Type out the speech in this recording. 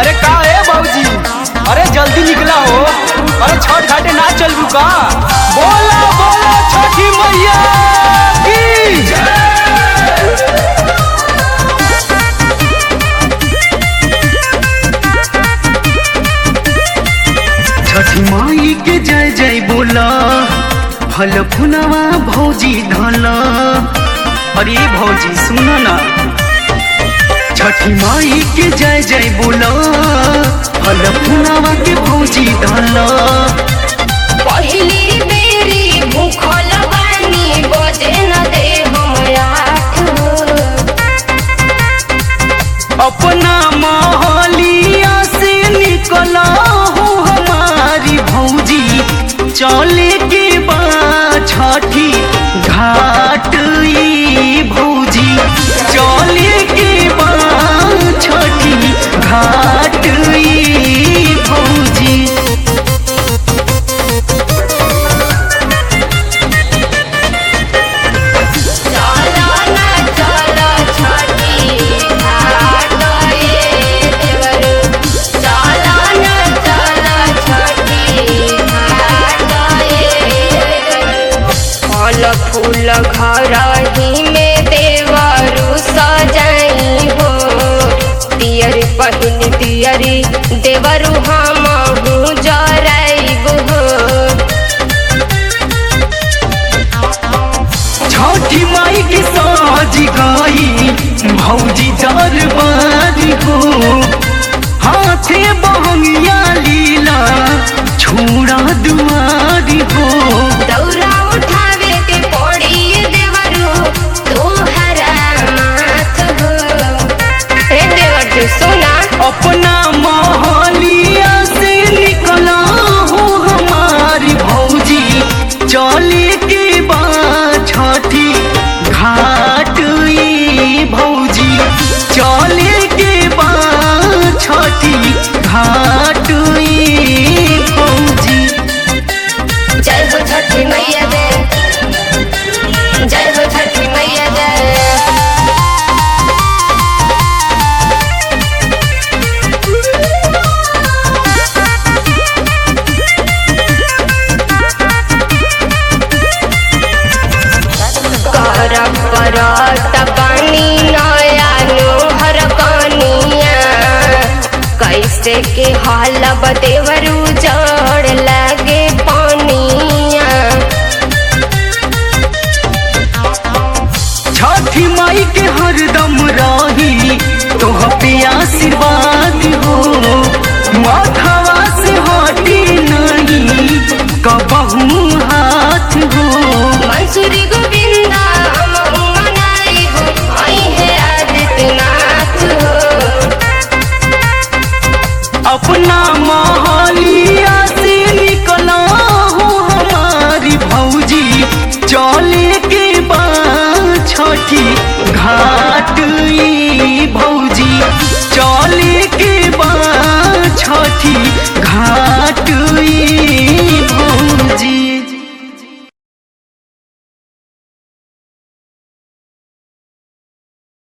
अरे का है बाबूजी अरे जल्दी निकला हो अरे छठ घाटे ना चलबू का बोला बोला छठी मैया की छठी माई के जय जय बोला फल फुलवा भौजी धला अरे भौजी सुन ना छठी माई के जय जय बोला फल फुलवा के भौजी धला पहिली बेरी भूखल बानी बजे न दे हम आठ अपना मोहलिया से निकला हो हमारी भौजी चले के बा छठी घाट ई भौजी चले के बा छठी घाट ई भौजी चलो ना चलो छठी घाट ये देवरू चलो ना चलो छठी घाट ये देवरू फल फूल घर ही में देवरू सजाई हो तियरी पहिन तियरी देवरू हम जराइब हो छठी माई के साज गई भौजी दरबारी हो हाथे बहंगिया लीला छोड़ा दुआरी हो दौरा उठावे के पड़ी देवरू तोहरा माथ हो हे देवर तू सुना अपना मोहलिया से निकला हो हमारी भौजी चले के बा छठी घाट ई भौजी चले के बा छठी घाट ई भौजी जय हो छठी मैया जय जय हो छठी मैया जय कर परत बनी नया नोहर कनिया कैसे के हाल बदेवरू